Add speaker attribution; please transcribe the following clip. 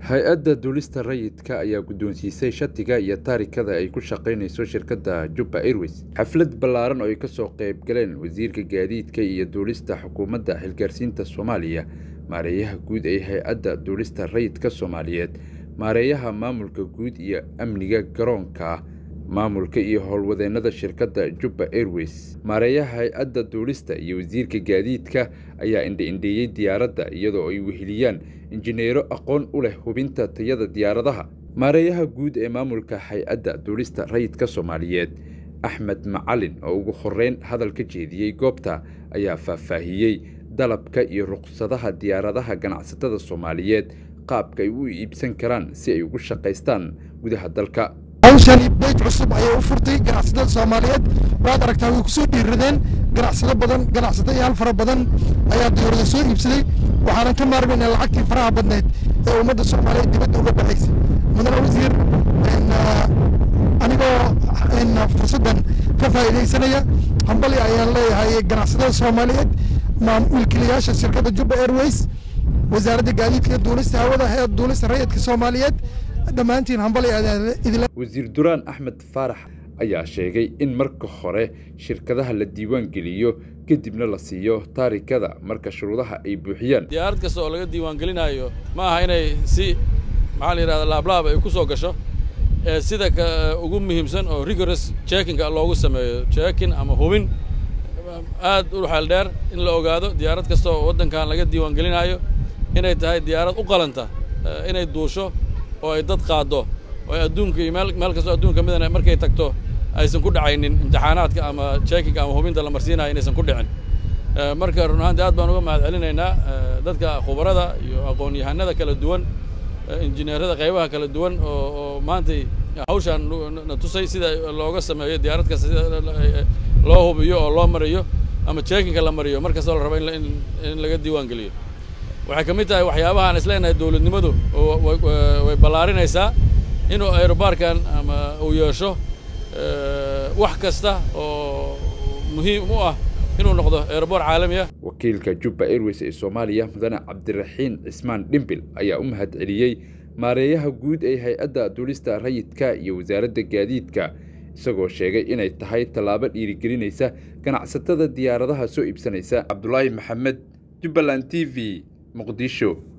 Speaker 1: hay-adda duulista rayidka ayaa guddoonsiisay shatiga iyo taarikada ay ku shaqaynayso shirkadda jubba airways xaflad ballaaran oo ay ka soo qayb galeen wasiirka gaadiidka iyo duulista xukuumadda xilgaarsiinta soomaaliya maareeyaha guud ee hay-adda duulista rayidka soomaaliyeed maareeyaha maamulka guud iyo amniga garoonka maamulka iyo howlwadeennada shirkadda jubba airways maareeyaha hay-adda duulista iyo wasiirka gaadiidka ayaa indha-indheeyey diyaaradda iyadoo ay weheliyaan injineero aqoon u leh hubinta tayada diyaaradaha maareeyaha guud ee maamulka hay-adda duulista rayidka soomaaliyeed axmed macalin oo ugu horeyn hadal ka jeediyey goobta ayaa faahfaahiyey dalabka iyo ruqsadaha diyaaradaha ganacsatada soomaaliyeed qaabka ay u iibsan karaan si ay ugu shaqaystaan gudaha dalka
Speaker 2: hawshani beyt cusub ayay u furtay ganacsatada soomaaliyeed waad aragtaa way ku soo dhiiradeen ganacsado badan ganacsadayaal fara badan ayaa diyarada soo iibsaday waxaanan ka maarmayna lacagtii faraha badneed ee ummadda soomaaliyeed dibadda uga baxaysa mudane wasiir anigoo fursaddan ka faa'iidaysanaya hambali ayaan leeyahay ganacsatada soomaaliyeed wiilkiilayaasha shirkadda jubba airways wasaaradda gaadiidka duulista hawada hay-adda duulista rayidka soomaaliyeed dhammaantiin hambali idila
Speaker 1: wasiir duraan axmed faarax ayaa sheegay in marka hore shirkadaha la diiwaan geliyo kadibna la siiyo taarikada marka shuruudaha ay buuxiyaan
Speaker 3: diyaarad kasta oo laga diiwaan gelinayo ma aha inay si maxaa la yidhahda laablaab ay ku soo gasho ee sida ka ugu muhiimsan oo rigorous checkinga loogu sameeyo checking ama hubin aad u xeel dheer in la ogaado diyaarad kasta oo waddankan laga diiwaan gelinayo inay tahay diyaarad u qalanta inay duusho oo ay dad qaaddo oo ay adduunka iyo meel meel kastoo adduunka midana markay tagto aysan ku dhacaynin imtixaanaadka ama checkinga ama hubinta la marsiinayo inaysan ku dhicin marka run ahaantii aad baan uga mahad celinaynaa dadka khubarada iyo aqoon-yahanada kala duwan injineerada qaybaha kala duwan oo oo maantay hawshaan na tusay sida looga sameeyo diyaarad kasta sida loo hubiyo oo loo mariyo ama checkinga la mariyo mar kastoo la rabo in in laga diiwaan geliyo waxay ka mid tahay waxyaabaha aan isleenahay dowladnimadu way ballaarinaysaa inuu aerobaarkan ama uu yeesho wax kasta oo muhiim u ah inuu noqdo aeroboor caalami ah
Speaker 1: wakiilka jubba airways ee soomaaliya mudane cabdiraxiin cismaan dhimbil ayaa u mahad celiyey maareeyaha guud ee hay-adda duulista rayidka iyo wasaaradda gaadiidka isagoo sheegay inay tahay tallaabo dhiirigelinaysa ganacsatada diyaaradaha soo iibsanaysa cabdulaahi maxamed jubbaland t v muqdisho